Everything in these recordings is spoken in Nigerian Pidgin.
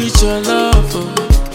with your love. Oh.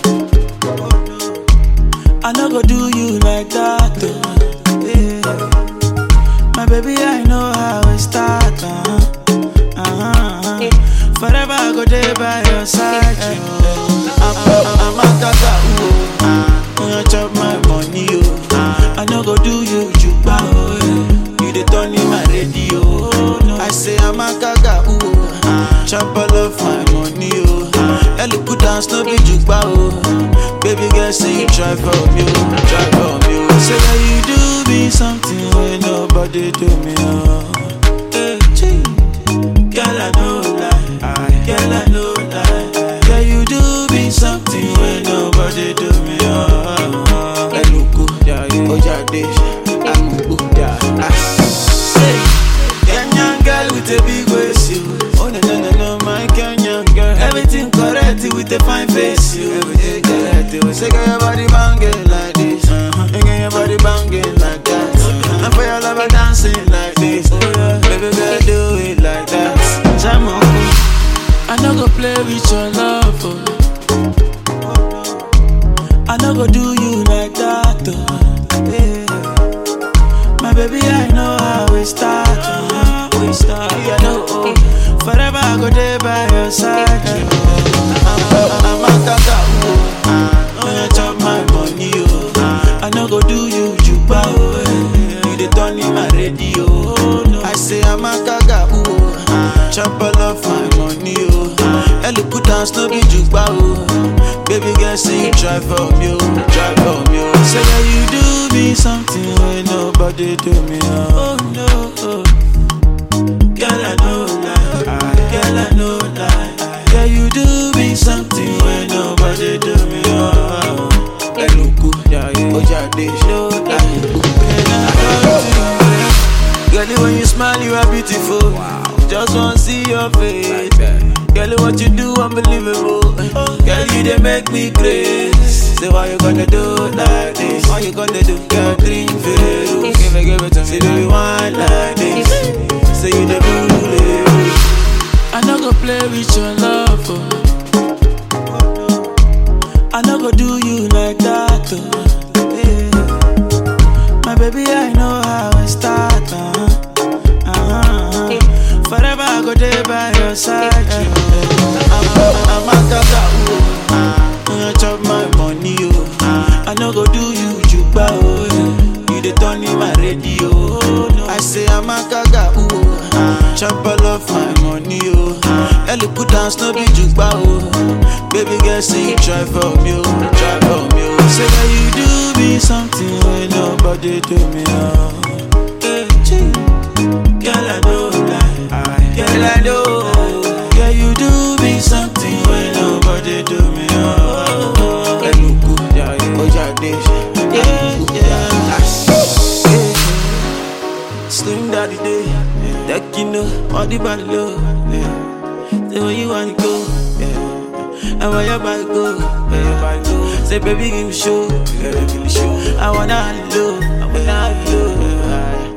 I no go do you like that. Oh. Yeah. My baby, I know how it start. Uh-huh. Uh-huh. Forever I go there by your side. Oh. I'm, I'm, I'm a tata. Oh. Uh, chop my money. Oh. I no go do you juba. Oh. yeah. You the turn in my radio. Oh. No. I say I'm a gaga. Ooh. Chop all of my money. Oh. Ellie put dance no be juba. Oh. Baby girl, say you try for me. Oh. Try for me. Oh. Say that you do me something when nobody do me. Oh. Hey, gee. Girl, I know lie. Girl, I know lie. Girl, you do me something when nobody do me. Oh, Eluku, Ojade, Amubu, Hey, Kenyan girl with a big waist, you. Oh no no no no, my Kenyan girl. Everything correct with a fine face, you. Everything correct. You say, girl, your body banging like this. Uh-huh. And girl, your body banging like that. Uh-huh. And for your lover dancing like this. Oh yeah, baby girl, do it like that. Jam on. I no go play with your love. Oh. I no go do you like that. Oh. Yeah. My baby, I know how we start. Oh. We start. Yeah, no, oh. Forever I go there by your side. Oh. I'm, I'm a tata. Oh. Oh, you chop my money. Oh. I no go do you juba. Oh. yeah. You the turn in my radio. Oh. No. I say I'm a gaga. Oh. Chop all of my money. Oh. Ellie put dance no be juba. Oh. Baby girl, say you try for me. Oh. Try for me. Oh. Say that you do me something when nobody do me. Oh, oh no. Oh. Girl, I know lie. Girl, I know lie. Girl, you do me something when nobody do me. Oh, Eluku, Ojade, no Girl, when you smile, you are beautiful. Just want to see your face. Girl, what you do, unbelievable. Girl, you they make me crazy. Say, why you gonna do like this? Why you gonna do? Girl, drink Veru. Give it, give it to me. Say, do you want like this? Say, you the bully. I no go play with your love. Oh. I no go do you like that. Oh. Yeah. My baby, I know how it start. Uh-huh. Uh-huh. Forever I go there by your side. Oh. I'm, I'm a tata. Oh. You chop my money. Oh. I no go do you juba. Oh. yeah. You the turn in my radio. Oh. No. I say I'm a gaga. Ooh. Chop all of my money. Oh. Ellie put dance no be juba. Oh. Baby girl, say you try for me. Oh. Try for me. Oh. Say that you do me something when nobody do me. Oh. Hey, gee. Girl, I know lie. Girl, I know. Girl, you do me something when nobody do me. Oh, Eluku, Ojade, yeah, yeah. Slim daddy day, that you know, all the body low. Yeah. Say where you wanna go, yeah. And where your body go, where your body go. Say baby give me show, yeah, give me show. I wanna have you, I wanna have you.